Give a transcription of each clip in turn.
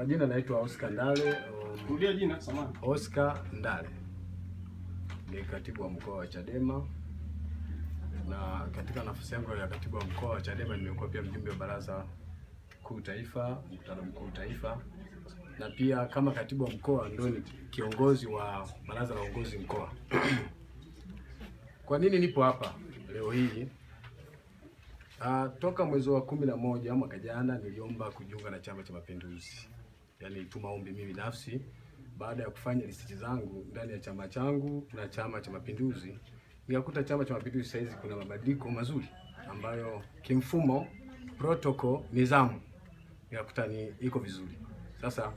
Majina naitwa Oscar Ndale. um, Rudia jina samahani. Oscar Ndale ni katibu wa mkoa wa Chadema, na katika nafasi yangu ya katibu wa mkoa wa Chadema nimekuwa pia mjumbe wa baraza kuu taifa, mkutano mkuu taifa, na pia kama katibu wa mkoa ndio ni kiongozi wa baraza la uongozi mkoa. Kwa nini nipo hapa leo hii? Uh, toka mwezi wa kumi na moja mwaka jana niliomba kujiunga na Chama cha Mapinduzi, yaani tuma ombi mimi binafsi baada ya kufanya research zangu ndani ya chama changu na Chama cha Mapinduzi, nikakuta Chama cha Mapinduzi saizi kuna mabadiliko mazuri ambayo kimfumo, protocol, nidhamu nikakuta ni iko vizuri. Sasa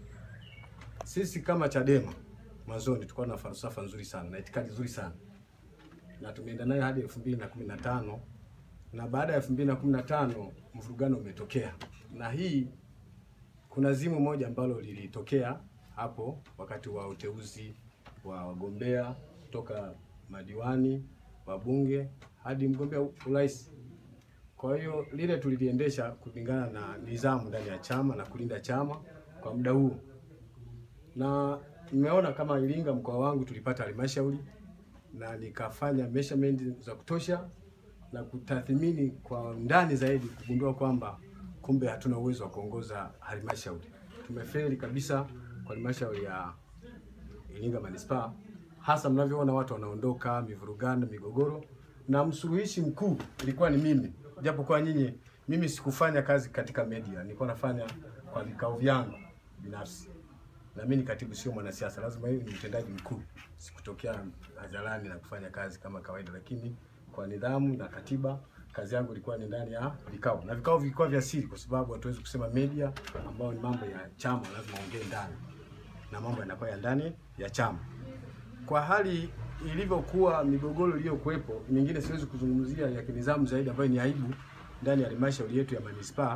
sisi kama Chadema mwanzoni tulikuwa na falsafa nzuri sana na itikadi nzuri sana na tumeenda nayo hadi elfu mbili na kumi na tano na baada ya elfu mbili na kumi na tano mvurugano umetokea, na hii kuna zimu moja ambalo lilitokea hapo wakati wa uteuzi wa wagombea kutoka madiwani, wabunge hadi mgombea urais. Kwa hiyo lile tuliliendesha kulingana na nidhamu ndani ya chama na kulinda chama kwa muda huu, na nimeona kama Iringa mkoa wangu tulipata halmashauri na nikafanya measurement za kutosha na kutathmini kwa ndani zaidi kugundua kwamba kumbe hatuna uwezo wa kuongoza halmashauri. Tumefeli kabisa kwa halmashauri ya Iringa manispaa, hasa mnavyoona watu wanaondoka, mivurugano, migogoro, na msuluhishi mkuu ilikuwa ni mimi, japo kwa nyinyi, mimi sikufanya kazi katika media, nilikuwa nafanya kwa vikao vyangu binafsi na mimi ni katibu, sio mwanasiasa. Lazima hiyo ni mtendaji mkuu, sikutokea hadharani na kufanya kazi kama kawaida, lakini kwa nidhamu na katiba, kazi yangu ilikuwa ni ndani ya vikao, na vikao vilikuwa vya siri, kwa sababu hatuwezi kusema media, ambayo ni mambo ya chama, lazima ongee ndani na mambo yanakuwa ya ndani ya chama. Kwa hali ilivyokuwa, migogoro iliyokuwepo, mingine siwezi kuzungumzia ya kinidhamu zaidi, ambayo ni aibu ndani ya halmashauri yetu ya manispaa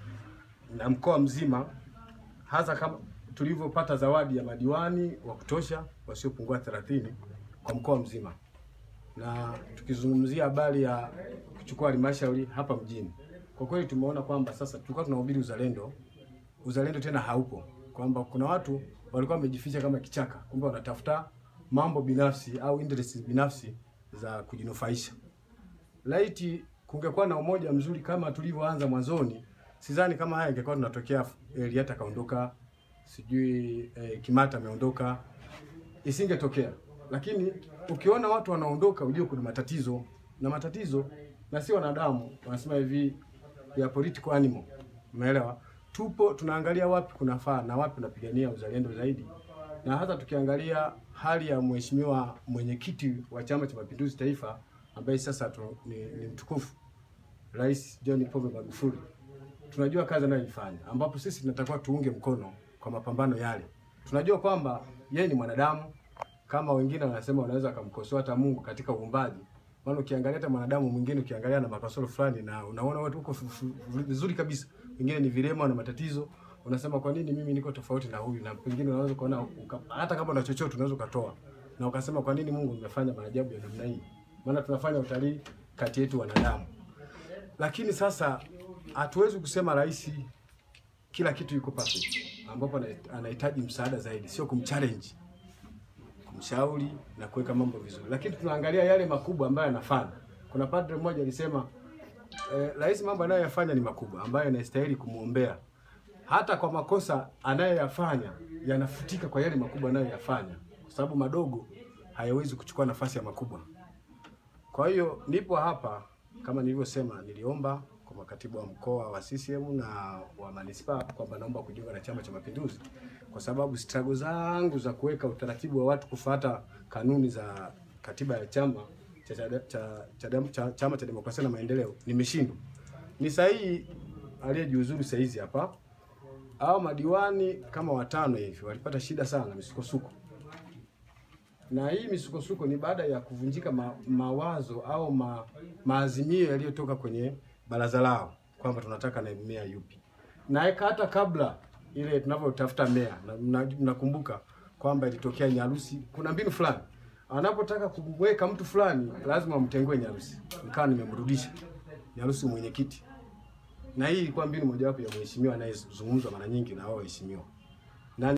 na mkoa mzima, hasa kama tulivyopata zawadi ya madiwani wa kutosha wasiopungua 30 kwa mkoa mzima, na tukizungumzia habari ya kuchukua halmashauri hapa mjini, kwa kweli tumeona kwamba sasa tulikuwa tunahubiri uzalendo, uzalendo tena haupo, kwamba kuna watu walikuwa wamejificha kama kichaka, kumbe wanatafuta mambo binafsi au interests binafsi za kujinufaisha. Laiti kungekuwa na umoja mzuri kama tulivyoanza mwanzoni, sidhani kama haya ingekuwa tunatokea. Eliata kaondoka sijui eh, Kimata ameondoka, isingetokea. Lakini ukiona watu wanaondoka, ujue kuna matatizo, na matatizo na si wanadamu, wanasema hivi ya political animal, umeelewa? Tupo tunaangalia wapi kunafaa na wapi tunapigania uzalendo zaidi, na hata tukiangalia hali ya mheshimiwa mwenyekiti wa Chama cha Mapinduzi Taifa ambaye sasa tu, ni, ni mtukufu Rais John Pombe Magufuli, tunajua kazi anayoifanya, ambapo sisi tunatakiwa tuunge mkono kwa mapambano yale. Tunajua kwamba yeye ni mwanadamu kama wengine wanasema, wanaweza kumkosoa hata Mungu katika uumbaji. Maana ukiangalia hata mwanadamu mwingine ukiangalia na makasoro fulani, na unaona watu huko vizuri kabisa, wengine ni vilema na matatizo, unasema kwa nini mimi niko tofauti na huyu? Na pengine unaweza kuona hata kama una chochote unaweza ukatoa na ukasema kwa nini Mungu amefanya maajabu ya namna hii? Maana tunafanya utalii kati yetu wanadamu, lakini sasa hatuwezi kusema rais kila kitu yuko perfect, ambapo anahitaji msaada zaidi, sio kumchallenge, kumshauri na kuweka mambo vizuri, lakini tunaangalia yale makubwa ambayo anafanya. Kuna padre mmoja alisema eh, rais mambo anayoyafanya ni makubwa ambayo yanastahili kumwombea, hata kwa makosa anayoyafanya yanafutika kwa yale makubwa anayoyafanya, kwa sababu madogo hayawezi kuchukua nafasi ya makubwa. Kwa hiyo nipo hapa kama nilivyosema, niliomba kwa makatibu wa mkoa wa CCM na wa manispaa kwamba naomba kujiunga na Chama cha Mapinduzi kwa sababu struggle zangu za kuweka utaratibu wa watu kufuata kanuni za katiba ya chama cha, cha, cha, cha, cha, Chama cha Demokrasia na Maendeleo nimeshindwa. Ni sahihi aliyejiuzuru saa hizi hapa au madiwani kama watano hivi walipata shida sana misukosuko, na hii misukosuko ni baada ya kuvunjika ma, mawazo au ma, maazimio yaliyotoka kwenye baraza lao kwamba tunataka naibu meya yupi, na hata kabla ile tunavyotafuta meya, mnakumbuka na, kwamba ilitokea Nyarusi, kuna mbinu fulani anapotaka kumweka mtu fulani lazima mtengue Nyarusi, nikawa nimemrudisha Nyarusi mwenyekiti na hii ilikuwa mbinu mojawapo ya mheshimiwa anayezungumzwa mara nyingi na wao waheshimiwa